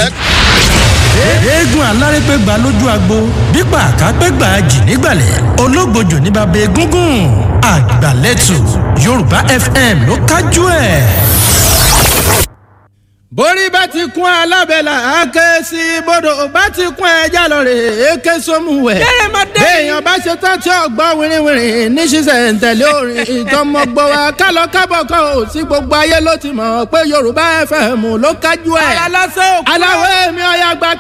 lẹ̀. eégún alárépégbà lójú agbo bípa àkápégbà jì nígbàlẹ̀ ológbòjò ní bàbá egúngún àgbàlẹ́tù yorùbá fm ló kájú ẹ̀. borí bá ti kún alábẹ́là àáké sí bodò bá ti kún ẹja lọ́rẹ̀ èké sómùwẹ̀. béèyàn bá ṣe tán tí ọgbọ́n wìrìwìrì ní ṣíṣẹ̀ ń tẹ̀lé orin ìtọ́mọgbọ́ wa kálọ kábọ̀ kan ò sí gbogbo ayé ló ti mọ̀ pé yorùbá fm ló kájú ẹ̀. aláwọ̀ èmi ọ̀yà gba